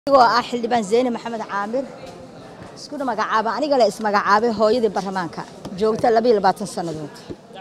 anigoo ah xildhibaan zeyne maxamed caamir iskuna magacaaba aniga le ismagacaabay hooyadii baarlamaanka joogta labayo labaatan sannadood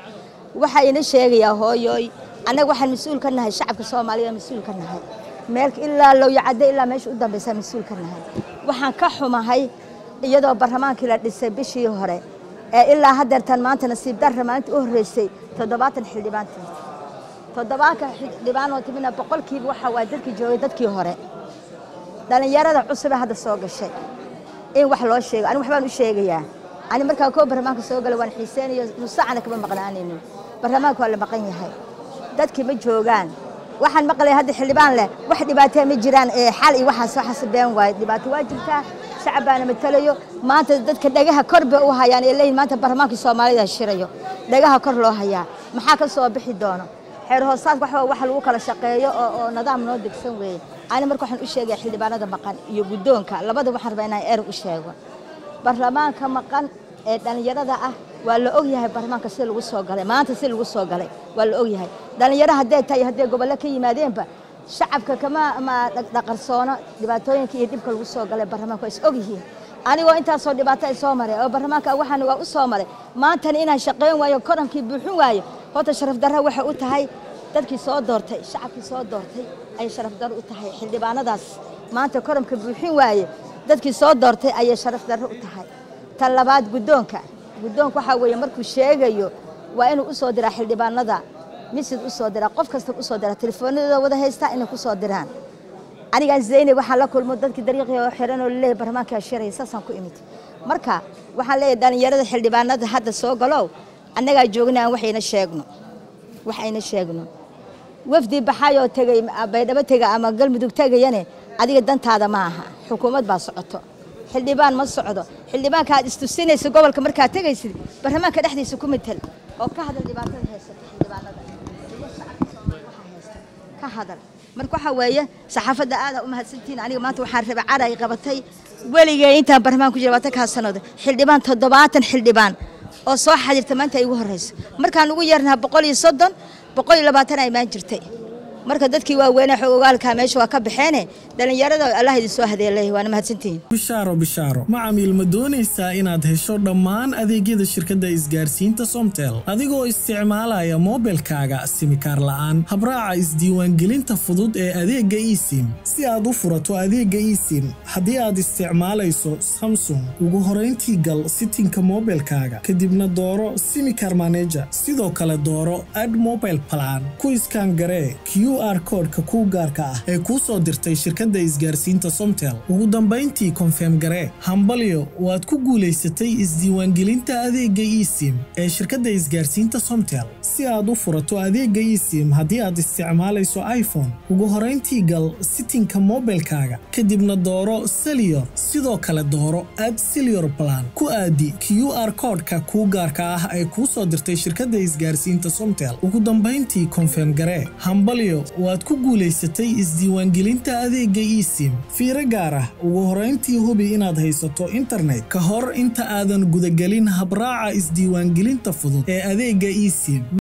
waxaa ina sheegayaa hooyooy annaga waxaan mas-uul ka nahay shacabka soomaaliya mas-uul ka nahay meel ilaa lowyacadde ilaa meesha u dambaysa mas-uul ka nahay waxaan ka xumahay iyadoo baarlamaankii la dhisay bishii hore ee ilaa haddeertan maanta nasiib darra maalinta u horreysay toddobaatan xildhibaantii toddobaanka xildhibaanoo timina boqolkiiba waxa waa dadkii joogay dadkii hore dhallinyarada cusube hadda soo gashay in wax loo sheego ani waxbaan u sheegayaa ani markaa koo barlamaanka soo gala waan xiiseynayo nusacana kama maqnaanayno barlamaanka waa la maqan yahay dadkii ma joogaan waxaan maqlaya hadda xildhibaan leh wax dhibaatee ma jiraan ee xal iyo waxaas waxaas been waaye dhibaato waa jirtaa shacab baana matalayo maanta dadka dhagaha kor bay u hayaan ee leeyihin maanta barlamaankii soomaalida shirayo dhagaha kor loo hayaa maxaa ka soo bixi doono xeer hoosaadka waxba wax lagu kala shaqeeyo oo oo nidaam noo degsan weeye ani marka waxaan u sheegaya xildhibaanada maqan iyo guddoonka labada waxaan rabaa inaan eer u sheego baarlamaanka maqan ee dhallinyarada ah waa la og yahay baarlamaanka si lagu soo galay maanta si lagu soo galay waa la og yahay dhallinyaro haddee tahay haddee gobollo ka yimaadeenba shacabka kama ma dhaqarsoono dhibaatooyinka iyo dhibka lagu soo galay baarlamaanka waa is og yihiin anigoo intaasoo dhibaato ay soo maray oo baarlamaanka waxaan waa u soo maray maantana inaan shaqayn waayo korankii buuxin waayo horta sharaf darra waxay u tahay dadkii soo doortay shacabkii soo doortay ayay sharaf darro u tahay xildhibaanadaas maanta koramka buuxin waaye dadkii soo doortay ayay sharaf darro u tahay tan labaad guddoonka guddoonka waxaa weeye markuu sheegayo waa inuu u soo diraa xildhibaanada misid u soo diraa qof kasta u soo diraa telefoonadooda wada haystaa inay ku soo diraan anigaan zaynab waxaan la kulmo dadkii dariiqii oo xiran oo laleeyahay baarlamaankaa shiraya saasaan ku imid marka waxaan leeyahay dhallinyarada xildhibaanada hadda soo galow annagaa joogna aan waxayna sheegno wax ayna sheegno wafdi baxayoo tegey baydhabo tega ama galmudug tegayane adiga dantaada ma aha xukuumad baa socoto xildhibaan ma socdo xildhibaanka aad istusinaysa gobolka markaad tegaysid baarlamaanka dhexdiisa ku matal oo ka hadal dhibaatada haysata xildhibaanada iyo shacabka soomaaliya waxaa haysta ka hadal marka waxaa weeye saxaafadda aadaa u mahadsantihiin aniga maanta waxaan rabay cara ay qabatay weligay intaan baarlamaan ku jira labaatan kaa sannadood xildhibaan toddobaatan xildhibaan oo soo xadirta maanta ay ugu horreyso markaan ugu yeernaha boqol iyo soddon boqol iyo labaatan ay imaan jirtay marka dadkii waaweynee xogogaalkaa meesha waa ka baxeene dhallinyarada allah idin soo hadeelay waana mahadsantihiin bishaaro bishaaro macamiil ma doonaysaa inaad hesho dhammaan adeegyada shirkadda isgaarsiinta somtel adigoo isticmaalaya moobilkaaga simikaar la'aan habraaca isdiiwaangelinta fudud ee adeegga esim si aad u furato adeegga esim haddii aad isticmaalayso samsung ugu horayntii gal sitinka moobilkaaga kadibna dooro simikar maneja sidoo kale dooro ad mobile plan ku iskaan garee q r koodhka kuu gaarka ah ee kuu soo dirtay shirkadda isgaarsiinta somtel ugu dambayntii konfeem garee hambalyo waad ku guulaysatay isdiiwaangelinta adeegga esim ee shirkadda isgaarsiinta somtel si aad u furato adeegga esim haddii aad isticmaalayso iphone ugu horayntii gal sitinka moobilkaaga kadibna dooro seliyor sidoo kale dooro ad seliyor plan ku aadi q r koodhka kuu gaarka ah ee kuu soo dirtay shirkadda isgaarsiinta somtel ugu dambayntii konfeem garee hambalyo waad ku guulaysatay isdiiwaangelinta adeegga esim fiiro gaar ah ugu horayntii hubi inaad haysato internet ka hor inta aadan gudagelin habraaca isdiiwaangelinta fudud ee adeegga esim